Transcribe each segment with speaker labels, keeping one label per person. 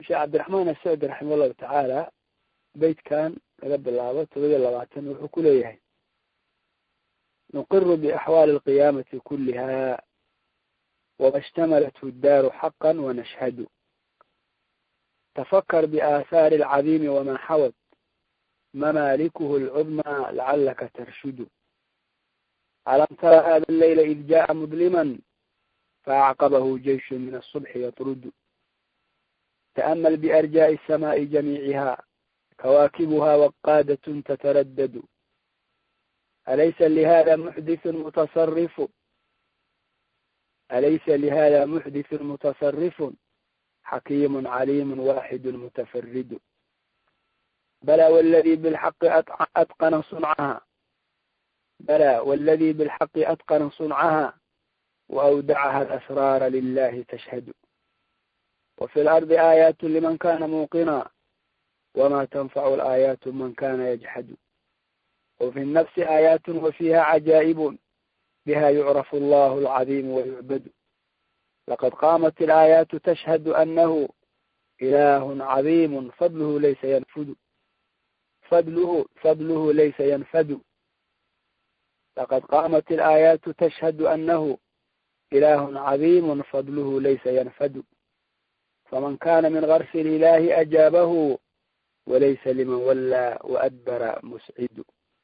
Speaker 1: sheekh cabdiraxmaan asacdi raxima allahu tacaala beytkan laga bilaabo todobiya labaatan wuxuu ku leeyahay nuqiru biaxwaali alqiyaamati kuliha wama ishtamalathu ddaaru xaqa wanashhadu tafakar biaahaari alcadiimi wama xawad mamaalikuhu alcudmaa lacalaka tarshudu alam tara hada alleyla id jaءa mudliman faacqabahu jeyshu min asubxi yatrudu تأمل بأرجاء السماء جميعها كواكبها وقادة تتردد أليس لهذا محدث متصرف أليس لهذا محدث متصرف حكيم عليم واحد متفرد بلى والذي بالحق أتقن صنعها بلى والذي بالحق أتقن صنعها وأودعها الأسرار لله تشهد وفي الأرض آيات لمن كان موقنا وما تنفع الآيات من كان يجحد وفي النفس آيات وفيها عجائب بها يعرف الله العظيم ويعبد لقد قامت الآيات تشهد أنه إله عظيم فضله ليس ينفد فضله فضله ليس ينفد لقد قامت الآيات تشهد أنه إله عظيم فضله ليس ينفد فمن كان من غرس الإله أجابه وليس لمن ولى وأدبر مسعد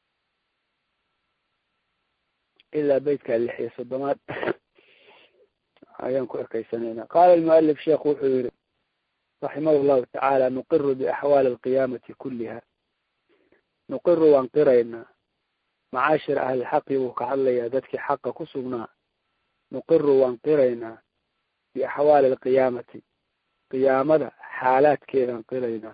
Speaker 1: إلا بيتك اللحية صدمات ayaan ku ekaysanayna qaala almualif sheekhu wuxuu yihi raximah llahu tacaala nuqiru biaxwaali alqiyaamati kuliha nuqiru waan qiraynaa macaashir ahlilxaqi buu ka hadlayaa dadkii xaqa ku sugnaa nuqiru waan qiraynaa biaxwaali alqiyaamati qiyaamada xaalaadkeedaan qiraynaa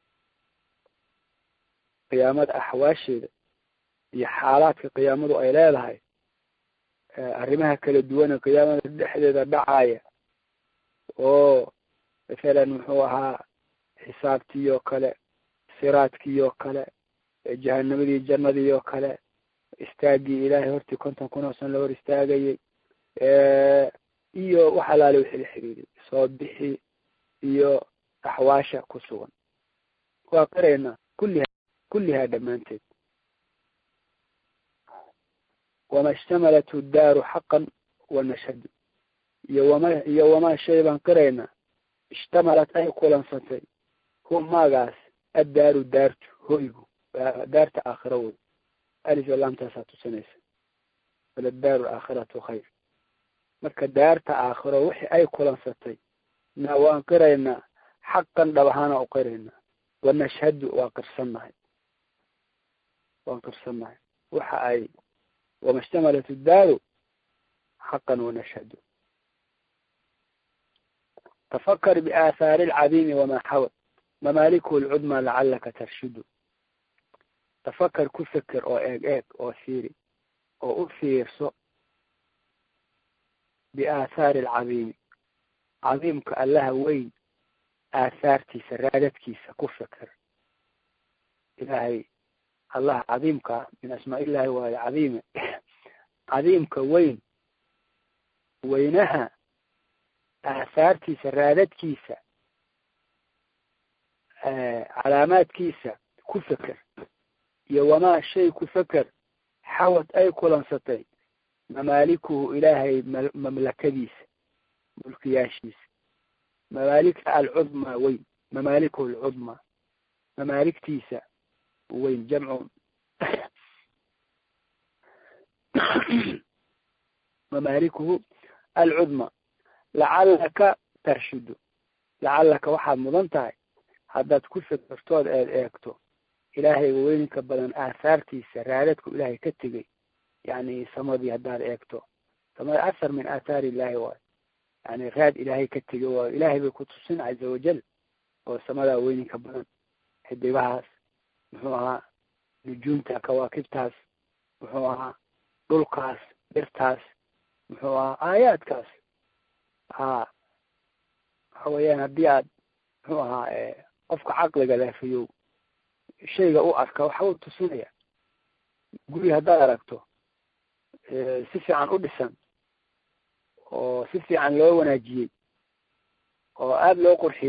Speaker 1: qiyaamada axwaasheeda iyo xaalaadka qiyaamadu ay leedahay arrimaha kala duwane qiyaamada dhexdeeda dhacaya oo mathalan muxuu ahaa xisaabtii oo kale siraadkii oo kale jahanamadii jannadii oo kale istaagii ilaahay hortii konton kun oo san la hor istaagayay iyo wax alaale wixii la xiriiriyay soo bixi iyo axwaasha ku sugan waa qiraynaa kulliha kullihaa dhammaanteed wama ishtamalathu ddaaru xaqan wanashhadu iyo wama iyo wamaa shay baan qiraynaa ishtamalat ay kulansatay hu maagaas addaaru daartu hoygu daarta aakhira wey alif laamtaasaa tusinaysa waladaaru aakhiratu khayr marka daarta aakhiro wixii ay kulansatay na waan qiraynaa xaqan dhab ahaana u qiraynaa wanashhadu waa qirsannahay waan qirsannahay waxa ay wama ishtamalat iddaaru xaqan wanashhadu tafakar biaahaari alcadiimi wamaa xawad mamaalikuhu lcudmaa lacalaka tarshudu tafakar ku feker oo eeg eeg oo fiiri oo u fiirso biaahaari alcadiimi cadiimka allaha weyn aahaartiisa raadadkiisa ku feker ilaahay allaha cadiimkaa min asmaa illaahi waayo cadiime cadiimka weyn weynaha aahaartiisa raadadkiisa calaamaadkiisa ku feker iyo wamaa shay ku feker xawad ay kulansatay mamaalikuhu ilaahay mamlakadiisa mulkiyaashiisa mamaaligta alcudmaa weyn mamaalikuhu alcudmaa mamaaligtiisa weyn jamcu mamaalikuhu alcudmaa lacalaka tarshudu lacalaka waxaad mudan tahay haddaad ku fekertood eed eegto ilaahay weyninka badan aahaartiisa raadadku ilaahay ka tegay yani samadii haddaad eegto samada athar min aathaari illahi waayo yani raad ilaahay ka tegay waayo ilaahay bay ku tusin caza wajal oo samadaa weyninka badan xidigahaas muxuu ahaa nujuumta kawaakibtaas muxuu ahaa dhulkaas dhirtaas muxuu ahaa aayaadkaas ha waxa weeyaan haddii aad muxuu ahaa qofka caqliga leefiyow shayga u arka waxa uu tusinaya guri haddaad aragto si fiican u dhisan oo si fiican loo wanaajiyey oo aada loo qurxiyey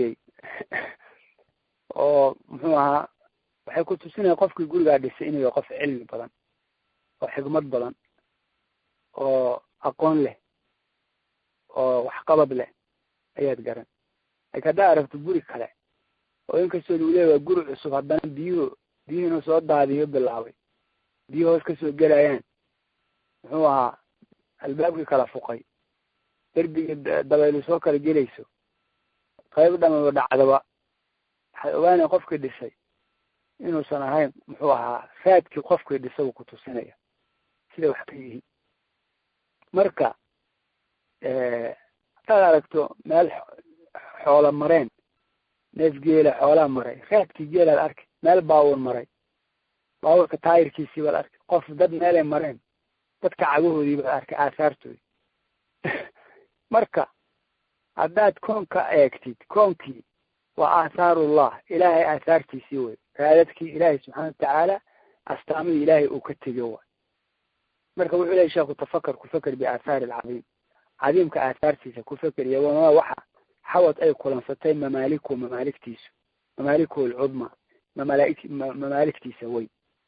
Speaker 1: oo muxuu ahaa waxay ku tusinaya qofkii gurigaa dhisay inuu yahay qof cilmi badan oo xigmad badan oo aqoon leh oo waxqabad leh ayaad garan laakiin haddaa aragto guri kale oo inkastoo lagu leeya waa guri cusub haddana biyuhu biyuhiinu soo daadiyo bilaabay biyuhu hoos kasoo gelayaan muxuu ahaa albaabkii kala fuqay derbigii dabaylu soo kala gelayso qayb dhamaba dhacdaba waxay ogaanaya qofkii dhisay inuusan ahayn muxuu ahaa raadkii qofkii dhisay uu ku tusinaya siday wax ka yihiin marka haddaad aragto meel xoola mareen neef geela xoolaa maray raadkii geelaad arkay meel baawur maray baawurka taayirkiisii baad arkay qof dad meelay mareen dadka cagahoodii baad arkay aasaartoodi marka haddaad koonka eegtid koonkii waa aahaarullah ilaahay aahaartiisii wey raadadkii ilaahay subxaana watacaala astaamihii ilaahay uu ka tegiyo waay marka wuxuu lehay sheekhu tafakar ku feker biaahaari alcadiim cadiimka aahaartiisa ku feker iyo wamaa waxa xawad ay kulansatay mamaaliku mamaaligtiisu mamaaliku alcudma mamalaik mamaaligtiisa weyn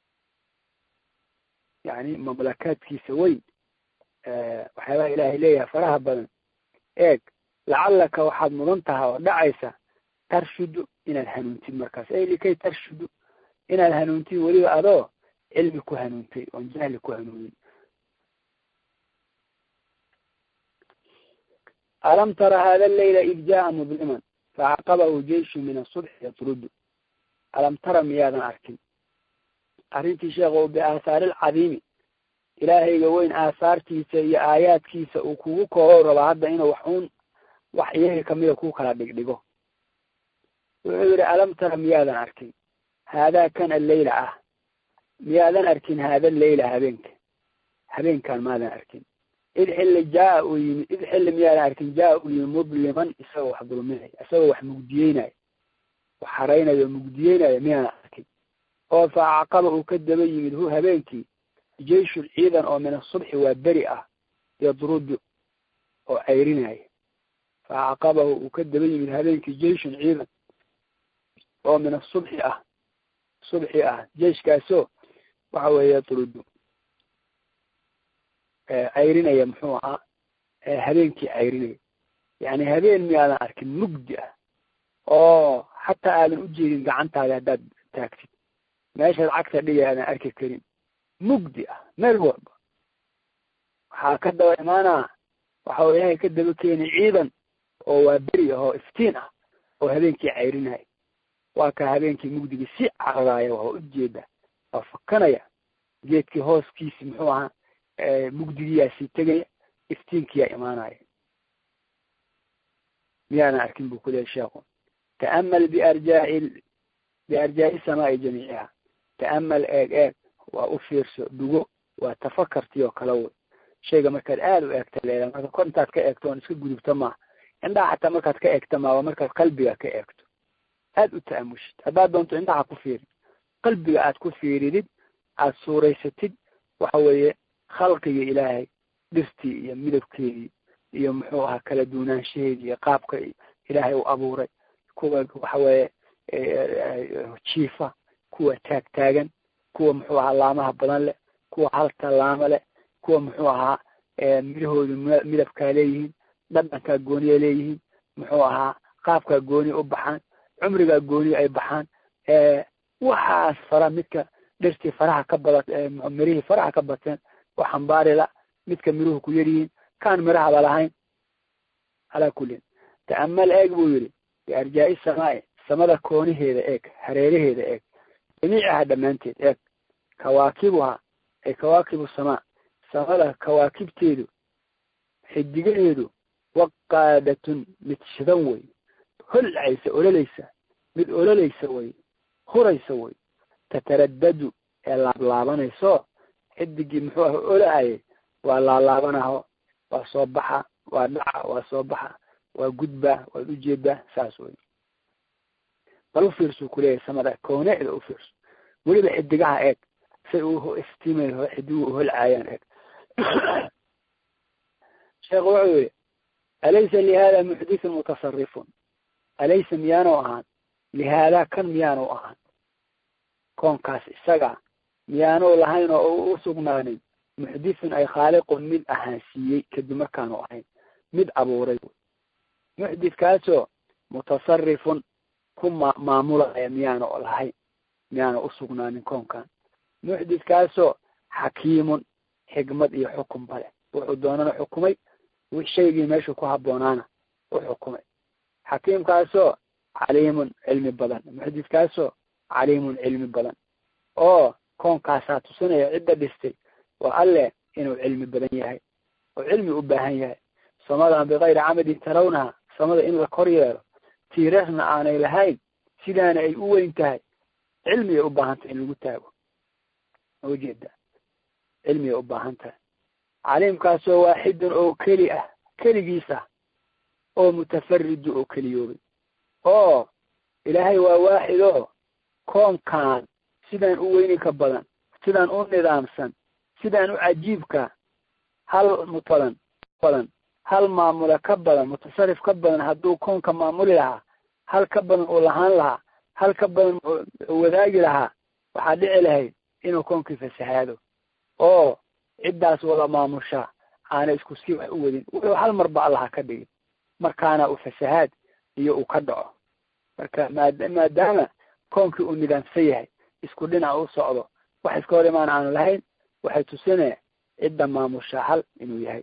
Speaker 1: yani mamlakaadkiisa weyn waxyaabaha ilaahay leeyahay faraha badan eeg lacallaka waxaad mudan tahay oo dhacaysa tarshudu inaad hanuuntid markaas ay likay tarshudu inaad hanuuntid weliba adoo cilmi ku hanuuntay oon jahli ku hanuunin alam tara hada leyla id jaa mudliman facaqabahu jeishu min asubxi yatrudu alam tara miyaadan arkin arrintii sheekh biaahaari alcadiimi ilaahayga weyn aahaartiisa iyo aayaadkiisa uu kugu koobo rabaa hadda inuu wax uun wax iyaga kamida ku kala dhigdhigo wuxuu yihi alam tara miyaadan arkin haadaa kan alleyla ah miyaadan arkin haada leyla habeenka habeenkan maadan arkin id xilli jaa uu yimid id xilli miyaadan arkin jaa uu yimid mudliman isagoo wax dulminaya isagoo wax mugdiyeynayo wax haraynayo mugdiyeynayo miyaadan arkin oo fa acqaba uu ka daba yimid hu habeenkii jeyshul ciidan oo min asubxi waa beri ah yadrudu oo cayrinaya fa acqabahu uu ka daba yimid habeenkii jeyshun ciidan oo min asubxi ah subxi ah jeyshkaasoo waxa weeye yadrudu cayrinaya muxuu ahaa habeenkii cayrinaya yani habeen miyaadan arkin mugdi ah oo xataa aadan ujeedin gacantaada haddaad taagtid meeshaad cagta dhigay aadan arki karin mugdi ah meel walba waxaa ka daba imaanaa waxa ilaahay ka daba keeni ciidan oo waa beri ah oo iftiin ah oo habeenkii cayrinaya waa ka habeenkii mugdigii si cararaaya waa ujeeda waa fakanaya geedkii hooskiisi muxuu ahaa mugdigiyaa sii tegaya iftiinkiyaa imaanaya miyaadan arkin buu kulehay sheekhu ta'amal biarjaa'i biarjaa'i samaai jamiiciha ta'amal eeg eeg waa u fiirso dhugo waa tafakartii oo kale wey shayga markaad aada u eegta leedahay marka kor intaad ka eegto oon iska gudubto maaha indhaha xataa markaad ka eegta maa waa markaad qalbiga ka eegto aada u ta'amushid haddaad doonto indhaha ku fiirin qalbiga aad ku fiiridid aada suuraysatid waxa weeye khalqiga ilaahay dhirtii iyo midabkeedii iyo muxuu ahaa kala duunaanshaheedii iyo qaabka ilaahay u abuuray kuwa waxa weeye jiifa kuwa taag taagan kuwa muxuu ahaa laamaha badan leh kuwa halta laama leh kuwa muxuu ahaa midahoodu midabkaa leeyihiin dhadhankaa gooniya leeyihiin muxuu ahaa qaabkaa gooniya u baxaan cumrigaa gooniya ay baxaan waxaas fara midka dhirtii faraha ka bada mirihii faraha ka bateen oo xambaarila midka miruhu ku yaryihiin kaan mirahaba lahayn calaa kullin ta'amal eeg buu yidhi biarjaa'i samaai samada kooniheeda eeg hareeraheeda eeg jamiicaha dhammaanteed eeg kawaakibuha ay kawaakibu samaa samada kawaakibteedu xidigaheedu waqaadatun mid shidan wey holcaysa ololaysa mid ololaysa wey huraysa wey tataraddadu ee laablaabanayso xidigii muxuu ah olaayay waa laalaabanaho waa soo baxa waa dhaca waa soo baxa waa gudbaa waad ujeedaa saas wey bal ufiirsu kuleeyahay samada kooneeda ufiirso weliba xidigaha eeg say u istiimayo xidiguhu holcaayaan eeg sheekhu wuxuu yihi alaysa lihada muxdithun mutasarifun alaysa miyaanu ahaan lihaadaa kan miyaanu ahaan koonkaas isaga miyaanu lahayn oo u sugnaanin muxdithun ay khaaliqun mid ahaansiiyey kadib markaanu ahayn mid abuuray muxdithkaasoo mutasarifun ku ma maamulaya miyaanu lahayn miyaanu usugnaanin koonkan muxdithkaasoo xakiimun xikmad iyo xukun bale wuxuu doonana xukumay shaygii meeshuu ku habboonaana u xukumay xakiimkaasoo caliimun cilmi badan muxdithkaasoo caliimun cilmi badan oo koonkaasaa tusinaya cidda dhistay waa alle inuu cilmi badan yahay oo cilmi u baahan yahay samadan bikayri camadin tarawnaha samada in la kor yeelo tiirasna aanay lahayn sidaana ay u weyn tahay cilmiyay u baahan tahay in lagu taago ujeeda cilmiyay u baahan tahay caliimkaasoo waaxidun oo keli ah keligiis ah oo mutafaridu oo keliyoobay oo ilaahay waa waaxid oo koonkan sidaan u weyninka badan sidaan u nidaamsan sidaan u cajiibka hal mutadan badan hal maamula ka badan mutasarif ka badan hadduu koonka maamuli lahaa hal ka badan uu lahaan lahaa hal ka badan wadaagi lahaa waxaa dhici lahayd inuu koonkii fasahaado oo ciddaas wada maamushaa aana isku sii wax u wadin wuxuu hal marba allaha ka dhigin markaana uu fasahaad iyo uu ka dhaco marka maad maadaama koonkii uu nidaamsan yahay isku dhinac u socdo wax iska hor imaan aanu lahayn waxay tusinaya cidda maamushaa hal inuu yahay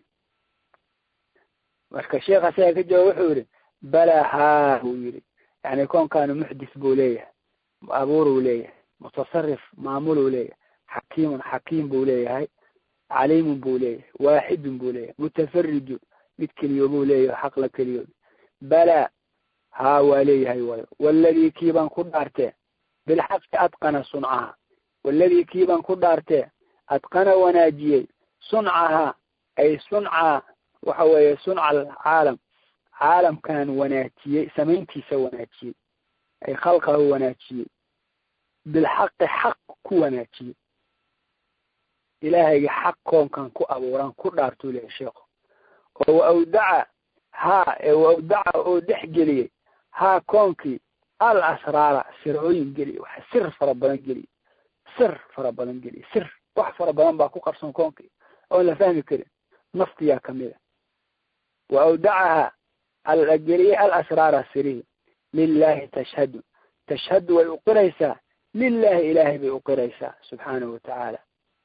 Speaker 1: marka sheekh asaga ka jawaab wuxuu yihi balaa haa buu yihi yani koonkaanu muxdis buu leeyahay abuuruu leeyahay mutasarif maamuluu leeyahay xakiimun xakiim buu leeyahay caliimun buu leeyahay waaxidun buu leeyahay mutafaridun mid keliyoobuu leeyahay xaq la keliyoobi balaa haa waa leeyahay wayo waladii kiibaan ku dhaartee bilxaqi adqana suncaha waladii kiibaan ku dhaartee adqana wanaajiyey suncaha ay sunca waxa weeye sunca alcaalam caalamkan wanaajiyey samayntiisa wanaajiyey ay khalqahu wanaajiyey bilxaqi xaq ku wanaajiyey ilaahayga xaq koonkan ku abuuran ku dhaartuu lehay sheekhu oo wa awdaca haa ee wa awdaca oo dhex geliyey haa koonkii al asraara sirooyin geliye waxa sir fara badan geliye sir fara badan geliye sir wax fara badan baa ku qarsoon koonkii oon la fahmi karin naftiyaa kamida wa awdacaha algeliyey al asraara sirihi lilahi tashhadu tashhadu way uqiraysaa lilahi ilaahay bay uqiraysaa subxaanahu watacaala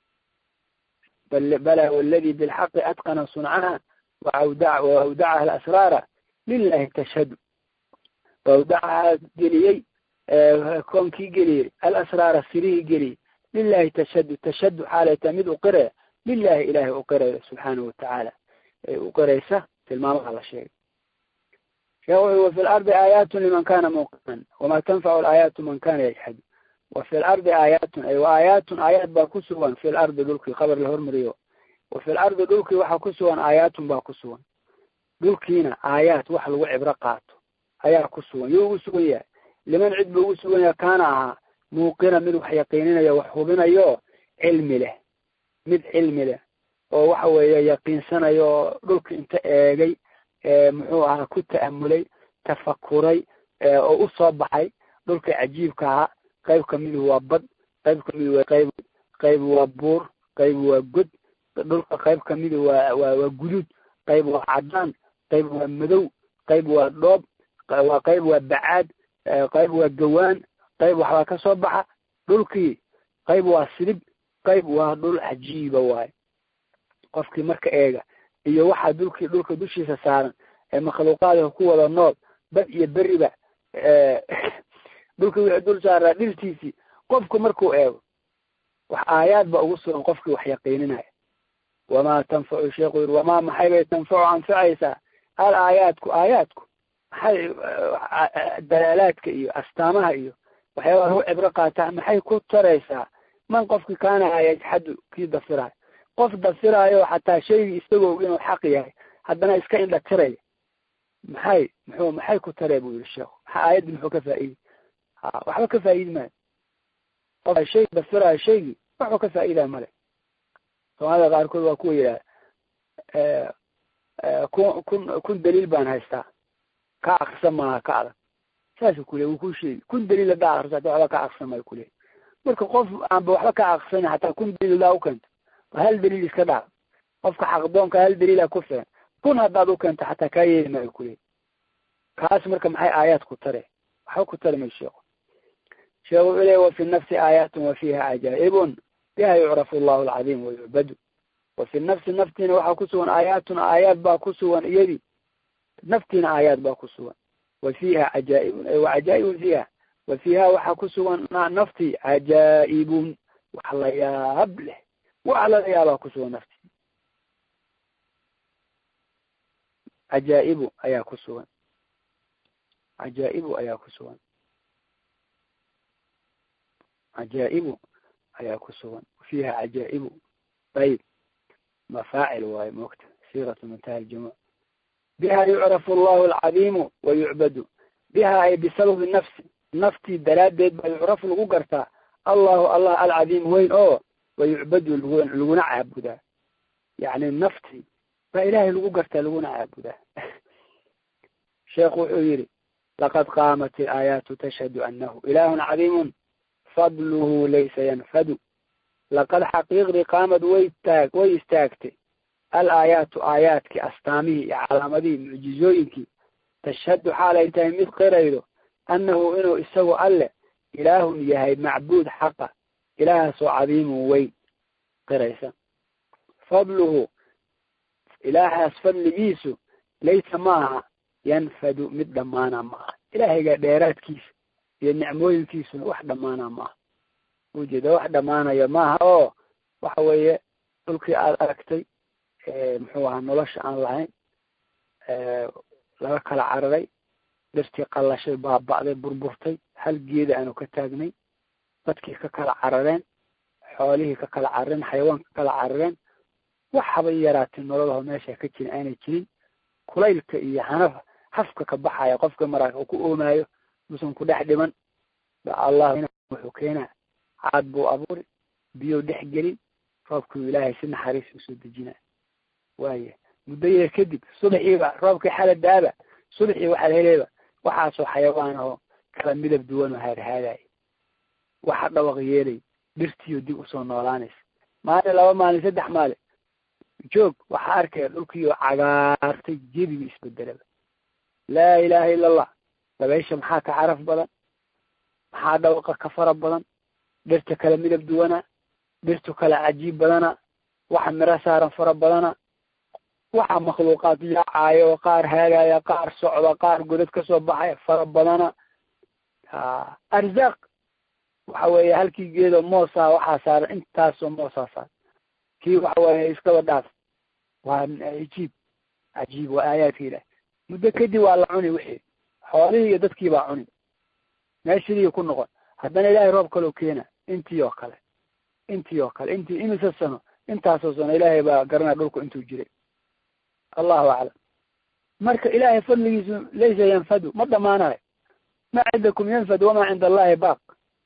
Speaker 1: bala wladi bilxaqi adqana suncaha waawdacaha alasraara lilahi tashhadu waawdacaha geliyey koonkii geliyey alasraara sirihii geliyey lilahi tashhadu tashhadu xaalayta mid uqiraya lilahi ilahay uqiraya subxaanahu watacaala ay uqiraysa tilmaamaha la sheegay sheekh wuxu wafi lardi aayaatun liman kana muuqinan wama tanfacu laayaatu man kana yajxadu wafi lardi aayaatun ay wa aayaatun aayaad baa ku sugan fi lardi dhulkii khabar la hormariyo wafi lardi dhulkii waxaa ku sugan aayaatun baa ku sugan dhulkiina aayaad wax lagu cibro qaato ayaa ku sugan yo ugu sugan yahay liman cid buu ugu sugan yahay kaana ahaa muuqina mid wax yaqiininaya wax hubinayo cilmi leh mid cilmi leh oo waxa weeye yaqiinsanayo oo dhulka inta eegay muxuu ahaa ku ta'amulay tafakuray oo usoo baxay dhulka cajiibka ahaa qayb kamidu waa bad qayb kamidu waa qayb qayb waa buur qayb waa god dhulka qayb kamidu waa waa waa guduud qayb waa cadaan qayb waa madow qayb waa dhoob waa qayb waa bacaad qayb waa gawaan qayb waxbaa ka soo baxa dhulkii qayb waa sidib qayb waa dhul cajiiba waayo qofkii marka eega iyo waxaa dhulkii dhulka dushiisa saaran ee makhluuqaadka ku wada nool bad iyo beriba dhulkii wixii dul saaraa dhirtiisii qofku markuu eego wax aayaad ba ugu sugan qofkii wax yaqiininaya wamaa tanfacu sheekhu yiri wamaa maxay bay tanfacu anfacaysaa al aayaadku aayaadku maxay dalaalaadka iyo astaamaha iyo waxyaabaha lagu cibro qaataa maxay ku taraysaa man qofkii kaanaha yajxadu kii dafirayo qof dafiraayo xataa shaygii isagoo inuu xaq yahay haddana iska indha tiraya maxay muxuu maxay ku taree buu yihi sheekhu maxaa aayaddi muxuu ka faa'iidi ha waxba ka faa'iidi maayo qof shay dafiraayo shaygii waxba ka faa'iidaya male soomaalida qaarkood waa kuwa yidhaha kun kun kun daliil baan haystaa ka akrisan maaha ka adag saasuu ku leey wuu ku sheegi kun daliil hadaa akriso hataa waxba ka aqsan mayo kuleey marka qof aanba waxba ka aqsanin hataa kun daliil hadaa ukeento ba hal daliil iska dhaaf qofka xaqdoonka hal daliila ku filan kun haddaad ukeento xataa kaa yeeli maayo kuleey kaas marka maxay aayaad ku tare waxba ku tari may sheeko sheekhu wuxuu leey wafi nafsi aayaatun wa fiiha cajaa'ibun biha yucrafu allahu alcadiim wayucbadu wafi nafsi naftiina waxaa ku sugan aayaatun aayaad baa ku sugan iyadii naftiina aayaad baa ku sugan wa fiiha cajaa'ibun ay wa cajaa'ibun fiiha wa fiiha waxaa ku sugan naftii cajaa'ibun wax la yaab leh wax lala yaabaa ku sugan naftii cajaa'ibu ayaa ku sugan cajaa'ibu ayaa ku sugan cajaa'ibu ayaa ku sugan fiiha cajaa'ibu ayib mafaacil waayo moogta siiratu muntaha aljumuc biha yucrafu allahu alcadiimu wa yucbadu biha ay bisababi nafsi naftii daraaddeed baa yucrafu lagu gartaa allahu allah alcadiim weyn oo wa yucbadu lgu laguna caabudaa yacni naftii baa ilaahay lagu gartaa laguna caabudaa sheekhu wuxuu yidhi laqad qaamat ilaayaatu tashhadu anahu ilaahun cadiimun fadluhu laysa yanfadu laqad xaqiiqdii qaamad way taag way istaagtay al aayaatu aayaadkii astaamihii iyo calaamadihii mucjizooyinkii tashhadu xaalay tahay mid qiraydo annahu inuu isagu alle ilaahun yahay macbuud xaqa ilaahaasoo cadiimun weyn qiraysa fadluhu ilaahaas fadligiisu laysa maaha yanfadu mid dhammaana maaha ilaahayga dheeraadkiisa iyo nicmooyinkiisuna wax dhammaana maaha ujeeda wax dhammaanaya maaha oo waxa weeye dhulkii aada aragtay muxuu ahaa nolosha aan lahayn laga kala cararay dhirtii qallashay baaba'day burburtay hal geeda aanu ka taagnay dadkii ka kala carareen xoolihii ka kala carareen xayawaanka ka kala carareen wax haba yaraatay nololaho meesha ka jirin aanay jirin kulaylka iyo hanafa hafka ka baxaya qofka maraaka uu ku oomaayo musan ku dhex dhiman ba allah wuxuu keenaa caad buu abuuri biyo dhex gelin roobkuu ilaahay si naxariis usoo dejina waaya muddo yar kadib subaxiiba roobkii xala daaba subaxii waxaa laheleeba waxaasoo xayawaan ahoo kala midab duwan oo haadhaadaya waxa dhawaq yeelay dhirtiiyo dib usoo noolaanaysa maalin laba maalin saddex maalin joog waxaa arkaya dhulkiioo cagaartay jebiga isbedelaba laa ilaaha illa allah dabaysha maxaa ka caraf badan maxaa dhawaqa ka fara badan dhirta kala midab duwana dhirtu kala cajiib badana waxa miro saaran fara badana waxa makhluuqaad yaacaayo oo qaar haagaya qaar socda qaar godad kasoo baxaya fara badana arzaaq waxa weeye halkii geedo moosaa waxaa saaran intaasoo moosaa saaran kii waxa weeye iskaba dhaaf waa cajiib cajiib waa aayaadka ilaah muddo kadib waa la cuni wixii xoolihii iyo dadkii baa cuni meeshadii ku noqon haddana ilaahay roob kaloo keena intii oo kale intii oo kale intii imise sano intaasoo sano ilaahay baa garanaya dhulku intuu jiray allahu aclam marka ilaahay fadligiisu laysa yanfadu ma dhamaanayo ma cindakum yanfad wamaa cinda allahi baaq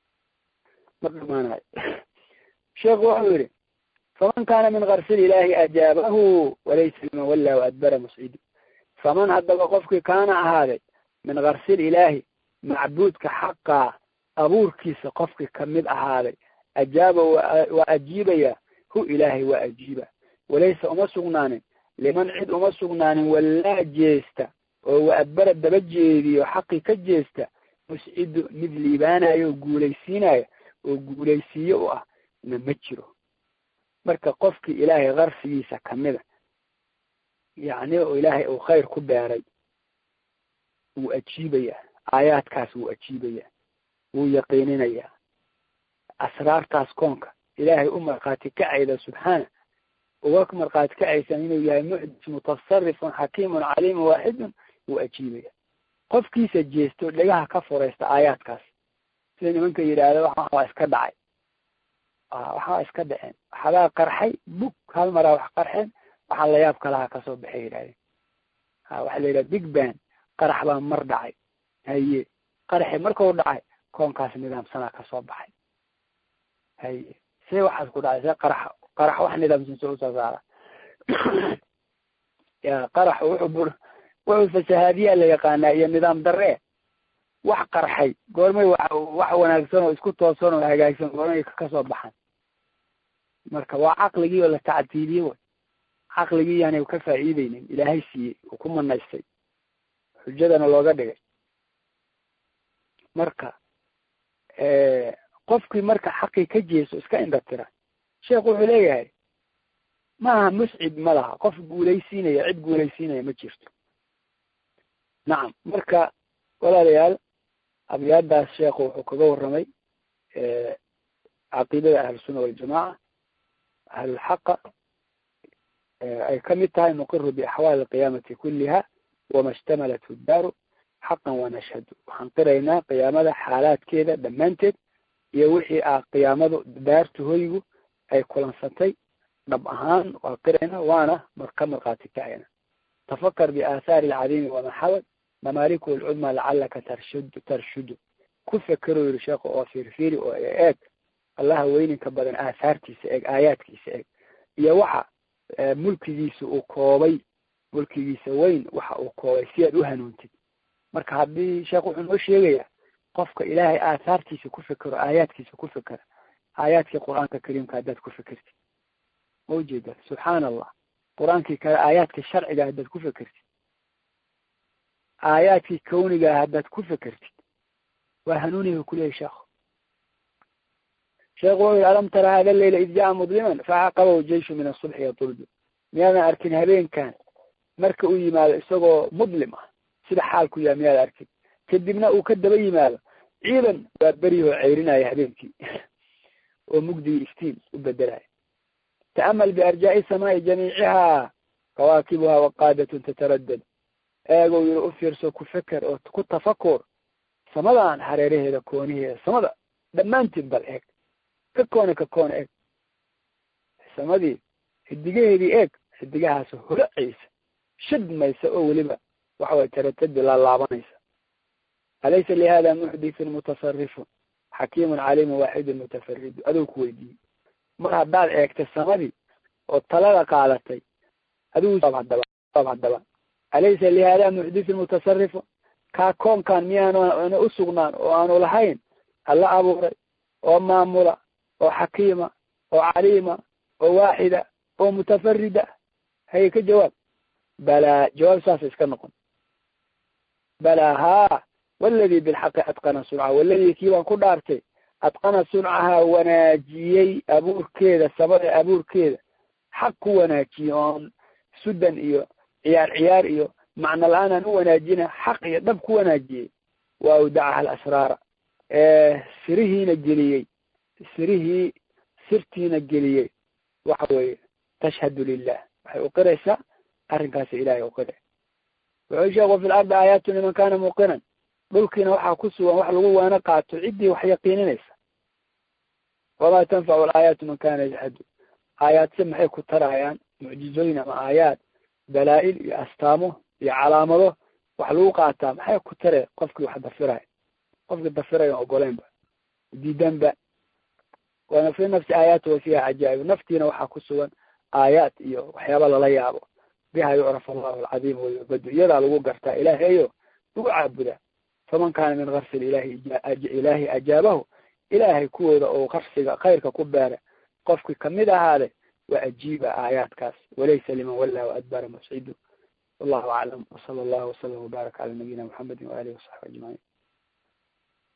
Speaker 1: ma dhamaanayo sheekhu wuxuu yihi faman kaana min karsil ilaahi ajaabahu walaysa liman walla waadbara muscidi faman haddaba qofkii kaana ahaaday min karsil ilaahi macbuudka xaqaa abuurkiisa qofkii kamid ahaaday ajaaba waa ajiibaya hu ilaahay waa ajiiba walaysa uma sugnaanin liman cid uma sugnaanin wallaa jeesta oo waadbara daba jeediyo xaqii ka jeesta muscidu mid liibaanayo oo guulaysiinayo oo guulaysiiye u ah na ma jiro marka qofkii ilaahay qarsigiisa kamida yacni oo ilaahay uu khayr ku beeray wuu ajiibaya aayaadkaas wuu ajiibaya wuu yaqiininayaa asraartaas koonka ilaahay u markhaati kacayda subxaana uga markhaati kacaysan inuu yahay muxdis mutasarifun xakiimun caliimun waaxidun wuu ajiibaya qofkiisa jeesto dhegaha ka furaysta aayaadkaas sida nimanka yidhaahda waxaa waa iska dhacay waxaa iska dhaceen waxbaa qarxay bug hal maraa wax qarxeen waxaa layaab kalaha kasoo baxay yidhahdeen ha waxaa la yidhaha big ban qarax baa mar dhacay haye qaraxi markau dhacay koonkaas nidaamsanaa kasoo baxay haye see waxaas ku dhacay see qarax qarax wax nidaamsan soo usoo saara ya qarax wuxuu bur wuxuu fasahaadiyaa la yaqaanaa iyo nidaam darre wax qarxay goormay wax wanaagsan oo isku toosan oo hagaagsan goormay kasoo baxan marka waa caqligii oo la tactiiliyey way caqligii yaanay ka faa'iideynin ilaahay siiyey oo ku manaystay xujadana looga dhigay marka qofkii marka xaqii ka jeeso iska indhatira sheekhu wuxuu leeyahay maaha muscid ma laha qof guulaysiinaya cid guulaysiinaya ma jirto nacam marka walaalayaal abyaadaas sheekhu wuxuu kaga warramay caqiidada ahlusunna waljamaaca ahlulxaqa ay kamid tahay nuqiru biaxwaali alqiyaamati kuliha wama ishtamalathu daaru xaqan wanashhadu waxaan qiraynaa qiyaamada xaalaadkeeda dhammaanteed iyo wixii ah qiyaamadu daartu hoygu ay kulansatay dhab ahaan waa qiraynaa waana ka markhaati kacayna tafakar biaahaari alcadiimi wamaxawad mamaaliku alcudma lacalaka tarshudu tarshudu ku fekero yiri sheekhu oo fiirfiiri oo eeg allaha weyninka badan aahaartiisa eeg aayaadkiisa eeg iyo waxa mulkigiisa uu koobay mulkigiisa weyn waxa uu koobay si aad u hanuuntid marka haddii sheekh wuxuu noo sheegayaa qofka ilaahay aahaartiisa ku fekero aayaadkiisa ku fekera aayaadkii qur-aanka kariimka haddaad ku fekertid ma ujeeda subxaana allah qur-aankii kale aayaadkii sharciga haddaad ku fekertid aayaadkii kawnigaa haddaad ku fekertid waa hanuuniga kuleeyahy sheekhu sheekhu wuxuu yihi alam tara hada leyla id jaa mudliman facaqabahu jeyshu min asubxi yatuldu miyaadan arkin habeenkan marka uu yimaado isagoo mudlim ah sida xaalku yaha miyaad arkin kadibna uu ka daba yimaado ciidan waa beryahoo ceyrinaya habeenkii oo mugdigii iftiin u bedelaya ta'amal biarjaa'i samaai jamiiciha kawaakibuha waqaadatun tataraddad eegow yiri u fiirso ku feker oo ku tafakur samadan hareeraheeda kooniheeda samada dhammaanteed bal eeg ka koone ka koone eeg samadii xidigaheedii eeg xidigahaas holacaysa shidmaysa oo weliba waxa way taratadi laalaabanaysa alaysa lihada muxdithun mutasarifun xakiimun caliimun waaxidun mutafaridu adou ku weydiiyey mar haddaad eegtay samadii oo talada qaadatay adigu hadaba haddaba alaysa lihada muxdithun mutasarifun kaa koonkan miyaana u sugnaan oo aanu lahayn alla abuuray oo maamula oo xakiima oo caliima oo waaxida oo mutafarida haye ka jawaab balaa jawaab saasa iska noqon balaa haa waladii bilxaqi adqana suncaha waladii kii baan ku dhaartay adqana suncaha wanaajiyey abuurkeeda samada abuurkeeda xaq ku wanaajiyey oon sudan iyo ciyaar ciyaar iyo macno la-aan aan u wanaajina xaq iyo dhab ku wanaajiyey wa awdacaha alasraara sirihiina geliyey sirihii sirtiina geliyey waxa weeye tashhadu lilah waxay uqiraysaa arrinkaasi ilahay uqire wuxuu sheekhu fi lardi aayaatu liman kana muuqinan dhulkiina waxaa ku sugan wax lagu waana qaato ciddii wax yaqiininaysa wamaa tanfacu alaayaatu man kana yajhadu aayaadse maxay ku tarayaan mucjizooyin ama aayaad dalaa-il iyo astaamo iyo calaamado wax lagu qaataa maxay ku tare qofkii wax dafiraya qofkii dafiraya ogoleynba diidanba waana fi nafsi aayaat wa fiha cajaa'ib naftiina waxaa ku sugan aayaad iyo waxyaaba lala yaabo biha yucraf allahu alcadiim wayubadu iyadaa lagu gartaa ilaahayo lagu caabudaa faman kaana min karsi ilahi ilaahi ajaabahu ilaahay kuwooda oo qarsiga khayrka ku beera qofkii kamid ahaade waa ajiiba aayaadkaas walaysa liman walla waadbara mascidu wallahu aclam wsala allahu wasalam wbaarak cala nabiyina muxamedi waalihi wasaxbi ajmaciin